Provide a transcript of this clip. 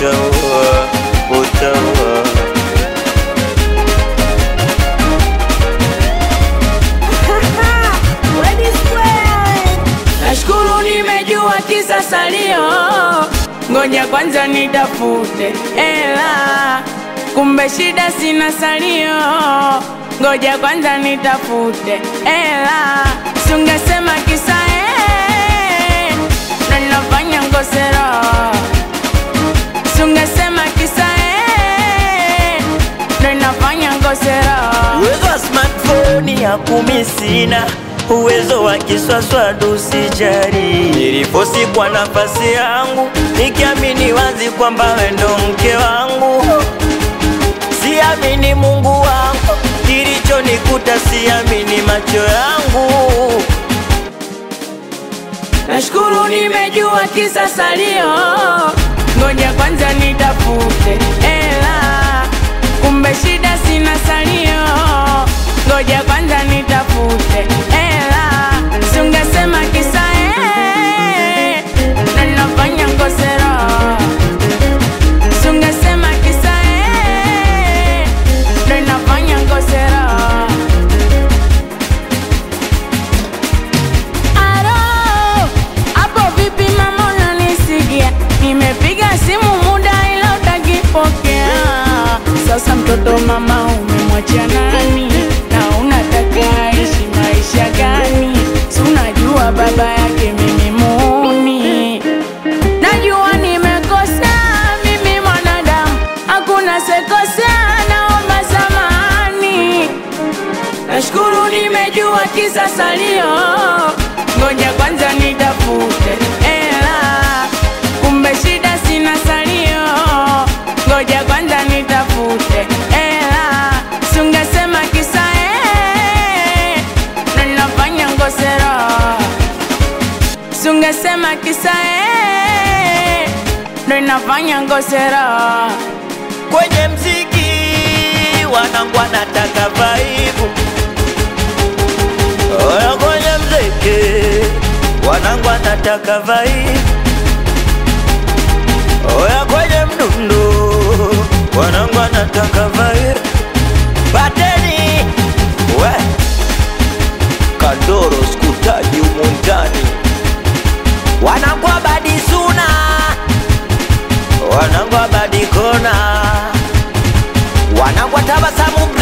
utaua, utaua. Nashukuru nimejua kisa salio, ngoja kwanza nitafute ela, kumbe shida sina salio, ngoja kwanza nitafute ela, sungesema kisa eh, ndo ninafanya ngosero, sungesema kisa eh, ndo ninafanya ngosero. Uwezo wa smartphone ya kumi sina, uwezo wa kiswaswadu sijari. Niliposi kwa nafasi yangu, nikiamini wazi kwamba wewe ndo mke wangu. Siamini Mungu wangu, kilichonikuta siamini macho yangu. Nashukuru nimejua kisa salio, ngoja kwanza nitafute ela, kumbe shida sina salio, ngoja kwanza nitafute ela, sungesema kisa eh, na ninafanya ngosero, sungesema kisa eh, na ninafanya ngosero. Alo, hapo vipi mama unanisikia? Nimepiga simu muda ila utakipokea. Sasa mtoto mama umemwachia nani? Na unataka aishi maisha gani? Si unajua baba yake mimi muni. Najua nimekosea mimi mwanadamu, hakuna sekosea, naomba samahani. Nashukuru nimejua kisa salio, ngoja kwanza nitafute ela, kumbe shida sina salio, ngoja kwanza nitafute ela, sungesema kisa eh, na ninafanya ngosero, sungesema kisa eh, ndo ninafanya ngosero. Kwenye mziki wanangu wanataka vaibu, oya kwenye mziki wanangu wanataka vaibu, oya kwenye mdundo wanangu wanataka vaibu. Bateni we Kandoro skutaji humu ndani, wanangu abadi suna wanangu abadi kona wanangu tabasamu